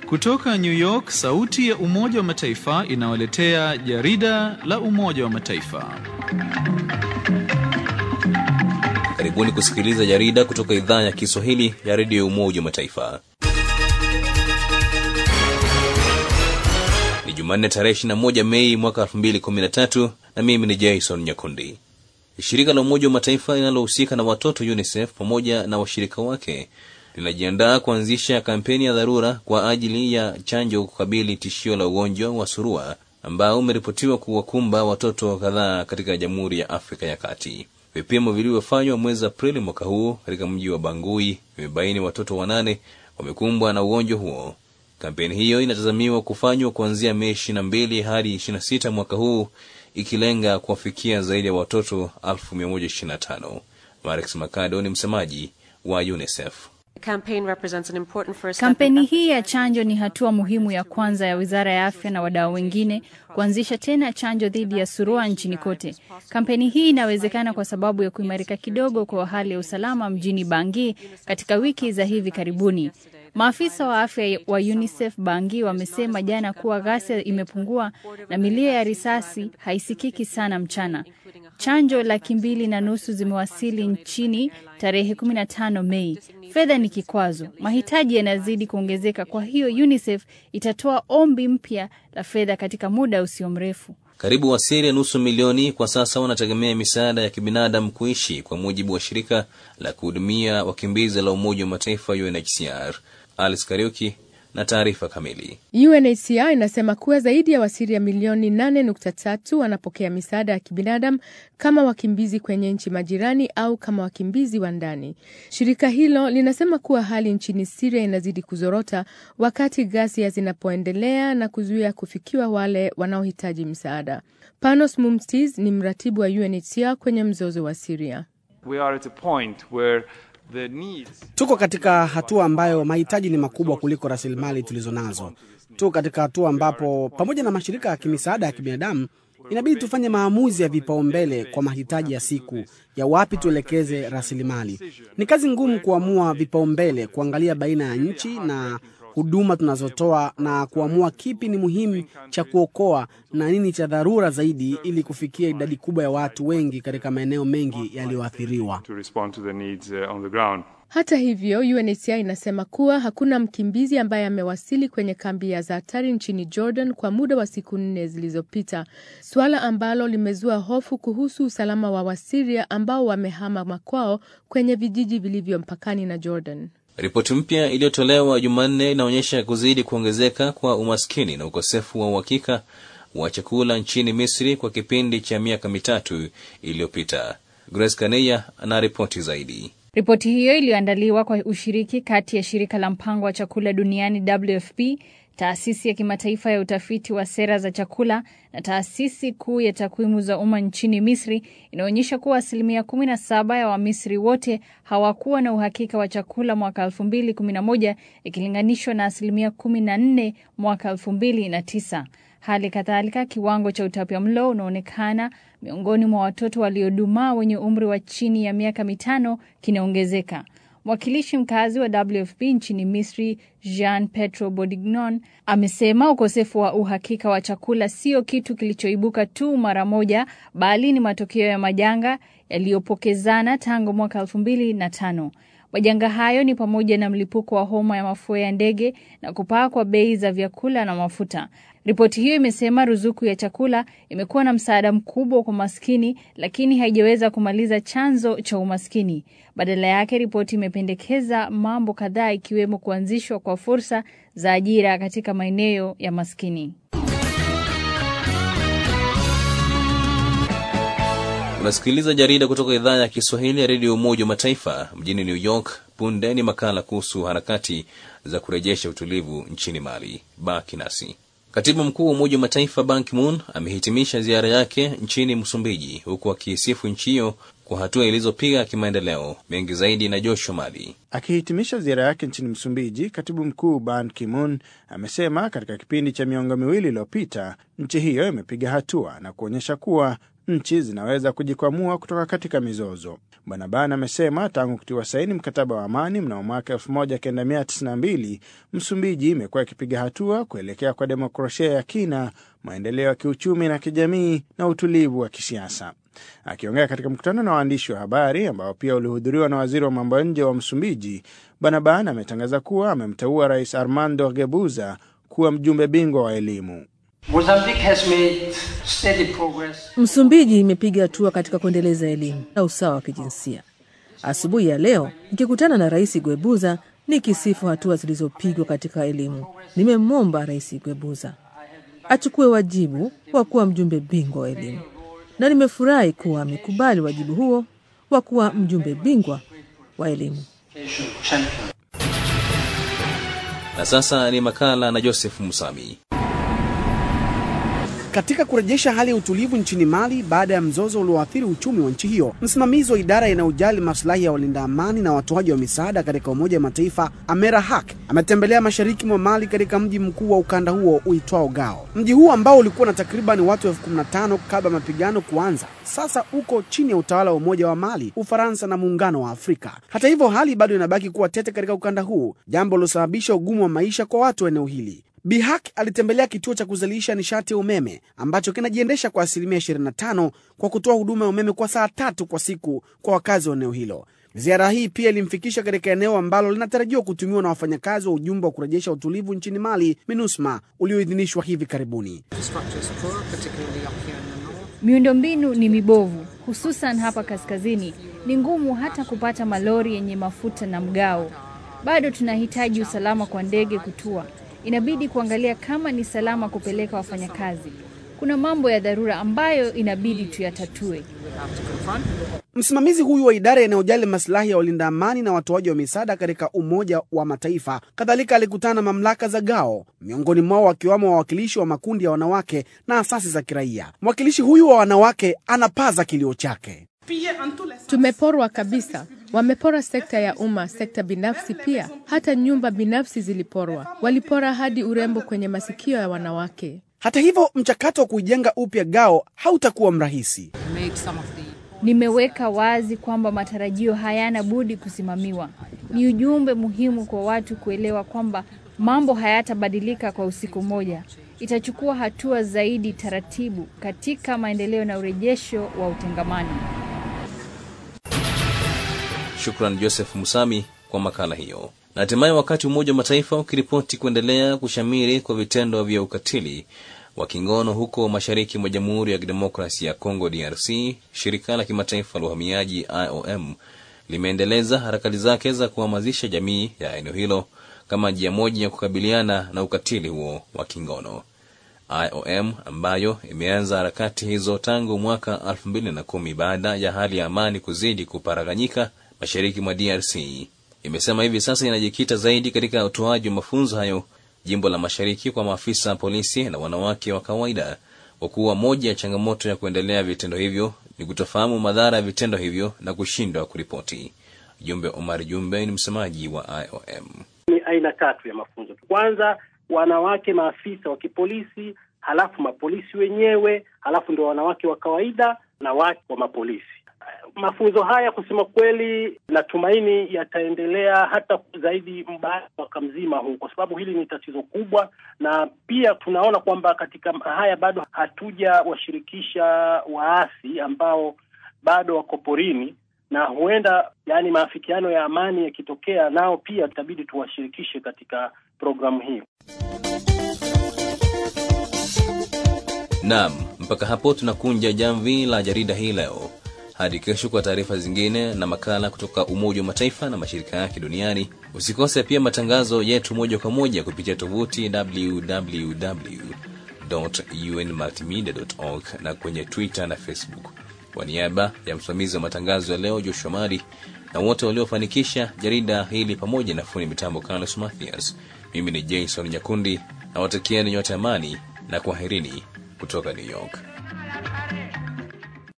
Kutoka New York, sauti ya Umoja wa Mataifa inawaletea jarida la Umoja wa Mataifa. Karibuni kusikiliza jarida kutoka idhaa ya Kiswahili ya redio ya Umoja wa Mataifa. Ni Jumanne tarehe 21 Mei mwaka 2013 na mimi ni Jason Nyakundi. Shirika la Umoja wa Mataifa linalohusika na watoto UNICEF pamoja na washirika wake linajiandaa kuanzisha kampeni ya dharura kwa ajili ya chanjo kukabili tishio la ugonjwa wa surua ambao umeripotiwa kuwakumba watoto kadhaa katika Jamhuri ya Afrika ya Kati. Vipimo vilivyofanywa mwezi Aprili mwaka huu katika mji wa Bangui vimebaini watoto wanane wamekumbwa na ugonjwa huo. Kampeni hiyo inatazamiwa kufanywa kuanzia Mei 22 hadi 26 mwaka huu ikilenga kuwafikia zaidi ya watoto 1125. Marex Makado ni msemaji wa UNICEF. Kampeni hii ya chanjo ni hatua muhimu ya kwanza ya Wizara ya Afya na wadau wengine kuanzisha tena chanjo dhidi ya surua nchini kote. Kampeni hii inawezekana kwa sababu ya kuimarika kidogo kwa hali ya usalama mjini Bangui katika wiki za hivi karibuni. Maafisa wa afya wa UNICEF Bangi wamesema jana kuwa ghasia imepungua na milio ya risasi haisikiki sana mchana. Chanjo laki mbili na nusu zimewasili nchini tarehe 15 Mei. Fedha ni kikwazo, mahitaji yanazidi kuongezeka. Kwa hiyo UNICEF itatoa ombi mpya la fedha katika muda usio mrefu. Karibu Wasiria nusu milioni kwa sasa wanategemea misaada ya kibinadamu kuishi, kwa mujibu wa shirika la kuhudumia wakimbizi la Umoja wa Mataifa UNHCR. Alice Kariuki na taarifa kamili. UNHCR inasema kuwa zaidi ya Wasiria milioni 8.3 wanapokea misaada ya kibinadamu kama wakimbizi kwenye nchi majirani au kama wakimbizi wa ndani. Shirika hilo linasema kuwa hali nchini Siria inazidi kuzorota wakati ghasia zinapoendelea na kuzuia kufikiwa wale wanaohitaji msaada. Panos Mumstis ni mratibu wa UNHCR kwenye mzozo wa Siria. We are at a point where the needs... Tuko katika hatua ambayo mahitaji ni makubwa kuliko rasilimali tulizo nazo. Tuko katika hatua ambapo pamoja na mashirika ya kimisaada ya kibinadamu inabidi tufanye maamuzi ya vipaumbele kwa mahitaji ya siku ya wapi tuelekeze rasilimali. Ni kazi ngumu kuamua vipaumbele, kuangalia baina ya nchi na huduma tunazotoa na kuamua kipi ni muhimu cha kuokoa na nini cha dharura zaidi ili kufikia idadi kubwa ya watu wengi katika maeneo mengi yaliyoathiriwa. Hata hivyo, UNHCR inasema kuwa hakuna mkimbizi ambaye amewasili kwenye kambi ya Zaatari nchini Jordan kwa muda wa siku nne zilizopita, suala ambalo limezua hofu kuhusu usalama wa Wasiria ambao wamehama makwao kwenye vijiji vilivyo mpakani na Jordan. Ripoti mpya iliyotolewa Jumanne inaonyesha kuzidi kuongezeka kwa umaskini na ukosefu wa uhakika wa chakula nchini Misri kwa kipindi cha miaka mitatu iliyopita. Grace Kaneya ana ripoti zaidi. Ripoti hiyo iliyoandaliwa kwa ushiriki kati ya shirika la mpango wa chakula duniani WFP, taasisi ya kimataifa ya utafiti wa sera za chakula na taasisi kuu ya takwimu za umma nchini Misri inaonyesha kuwa asilimia 17 ya Wamisri wote hawakuwa na uhakika wa chakula mwaka 2011 ikilinganishwa na asilimia 14 mwaka 2009. Hali kadhalika kiwango cha utapiamlo unaonekana miongoni mwa watoto waliodumaa wenye umri wa chini ya miaka mitano kinaongezeka. Mwakilishi mkazi wa WFP nchini Misri, Jean Petro Bodignon, amesema ukosefu wa uhakika wa chakula sio kitu kilichoibuka tu mara moja, bali ni matokeo ya majanga yaliyopokezana tangu mwaka elfu mbili na tano. Majanga hayo ni pamoja na mlipuko wa homa ya mafua ya ndege na kupaa kwa bei za vyakula na mafuta. Ripoti hiyo imesema ruzuku ya chakula imekuwa na msaada mkubwa kwa maskini, lakini haijaweza kumaliza chanzo cha umaskini. Badala yake, ripoti imependekeza mambo kadhaa, ikiwemo kuanzishwa kwa fursa za ajira katika maeneo ya maskini. Unasikiliza jarida kutoka idhaa ya Kiswahili ya redio Umoja wa Mataifa mjini New York. Punde ni makala kuhusu harakati za kurejesha utulivu nchini Mali. Baki nasi. Katibu mkuu wa Umoja wa Mataifa Ban Ki-moon amehitimisha ziara yake nchini Msumbiji, huku akiisifu nchi hiyo kwa hatua ilizopiga kimaendeleo. Mengi zaidi na Joshua Mali. Akihitimisha ziara yake nchini Msumbiji, katibu mkuu Ban Ki-moon amesema katika kipindi cha miongo miwili iliyopita nchi hiyo imepiga hatua na kuonyesha kuwa nchi zinaweza kujikwamua kutoka katika mizozo. Bwana Ban amesema tangu kutiwa saini mkataba wa amani mnamo mwaka 1992 Msumbiji imekuwa ikipiga hatua kuelekea kwa demokrasia ya kina, maendeleo ya kiuchumi na kijamii na utulivu wa kisiasa. Akiongea katika mkutano na waandishi wa habari ambao pia ulihudhuriwa na waziri wa mambo ya nje wa Msumbiji, Bwana Ban ametangaza kuwa amemteua Rais Armando Gebuza kuwa mjumbe bingwa wa elimu. Msumbiji imepiga hatua katika kuendeleza elimu na usawa wa kijinsia. Asubuhi ya leo nikikutana na Rais Gwebuza nikisifu hatua zilizopigwa katika elimu, nimemwomba Rais Gwebuza achukue wajibu wa kuwa mjumbe bingwa wa elimu, na nimefurahi kuwa amekubali wajibu huo wa kuwa mjumbe bingwa wa elimu. Na sasa ni makala na Joseph Musami. Katika kurejesha hali ya utulivu nchini Mali baada ya mzozo ulioathiri uchumi wa nchi hiyo, msimamizi wa idara inayojali maslahi ya walinda amani na watoaji wa misaada katika Umoja wa Mataifa Amera Hak ametembelea mashariki mwa Mali katika mji mkuu wa ukanda huo uitwao Gao. Mji huu ambao ulikuwa na takriban watu elfu kumi na tano kabla ya mapigano kuanza, sasa uko chini ya utawala wa Umoja wa Mali, Ufaransa na Muungano wa Afrika. Hata hivyo, hali bado inabaki kuwa tete katika ukanda huu, jambo lilosababisha ugumu wa maisha kwa watu wa eneo hili. Bihak alitembelea kituo cha kuzalisha nishati ya umeme ambacho kinajiendesha kwa asilimia 25 kwa kutoa huduma ya umeme kwa saa tatu kwa siku kwa wakazi wa eneo hilo. Ziara hii pia ilimfikisha katika eneo ambalo linatarajiwa kutumiwa na wafanyakazi wa ujumbe wa kurejesha utulivu nchini Mali, MINUSMA, ulioidhinishwa hivi karibuni. Miundombinu ni mibovu, hususan hapa kaskazini. Ni ngumu hata kupata malori yenye mafuta na mgao. Bado tunahitaji usalama kwa ndege kutua. Inabidi kuangalia kama ni salama kupeleka wafanyakazi. Kuna mambo ya dharura ambayo inabidi tuyatatue. Msimamizi huyu wa idara inayojali masilahi ya walinda amani na watoaji wa misaada katika Umoja wa Mataifa kadhalika alikutana na mamlaka za Gao, miongoni mwao wakiwamo wawakilishi wa makundi ya wanawake na asasi za kiraia. Mwakilishi huyu wa wanawake anapaza kilio chake. Tumeporwa kabisa. Wamepora sekta ya umma, sekta binafsi pia, hata nyumba binafsi ziliporwa. Walipora hadi urembo kwenye masikio ya wanawake. Hata hivyo, mchakato wa kuijenga upya Gao hautakuwa mrahisi. Nimeweka wazi kwamba matarajio hayana budi kusimamiwa. Ni ujumbe muhimu kwa watu kuelewa kwamba mambo hayatabadilika kwa usiku moja. Itachukua hatua zaidi taratibu katika maendeleo na urejesho wa utengamano. Shukran Joseph Musami kwa makala hiyo. Na hatimaye, wakati Umoja wa Mataifa ukiripoti kuendelea kushamiri kwa vitendo vya ukatili wa kingono huko mashariki mwa Jamhuri ya Kidemokrasia ya Kongo DRC, shirika la kimataifa la uhamiaji IOM limeendeleza harakati zake za kuhamasisha jamii ya eneo hilo kama njia moja ya kukabiliana na ukatili huo wa kingono. IOM ambayo imeanza harakati hizo tangu mwaka 2010 baada ya hali ya amani kuzidi kuparaganyika mashariki mwa DRC imesema hivi sasa inajikita zaidi katika utoaji wa mafunzo hayo jimbo la mashariki kwa maafisa polisi na wanawake wa kawaida, kwa kuwa moja ya changamoto ya kuendelea vitendo hivyo ni kutofahamu madhara ya vitendo hivyo na kushindwa kuripoti. Jumbe Omar Jumbe ni msemaji wa IOM. Ni aina tatu ya mafunzo. Kwanza wanawake maafisa wa kipolisi, halafu mapolisi wenyewe, halafu ndio wanawake wa kawaida na wake wa mapolisi. Mafunzo haya kusema kweli, natumaini yataendelea hata zaidi baada ya mwaka mzima huu, kwa sababu hili ni tatizo kubwa, na pia tunaona kwamba katika haya bado hatujawashirikisha waasi ambao bado wako porini, na huenda yani maafikiano ya amani yakitokea, nao pia itabidi tuwashirikishe katika programu hiyo. Naam, mpaka hapo tunakunja jamvi la jarida hii leo. Hadi kesho kwa taarifa zingine na makala kutoka Umoja wa Mataifa na mashirika yake duniani. Usikose pia matangazo yetu moja kwa moja kupitia tovuti www.unmultimedia.org na kwenye Twitter na Facebook. Kwa niaba ya msimamizi wa matangazo ya leo Joshua Mari na wote waliofanikisha jarida hili pamoja na fundi mitambo Carlos Mathias, mimi ni Jason Nyakundi na watakieni nyote amani na kwaherini kutoka New York.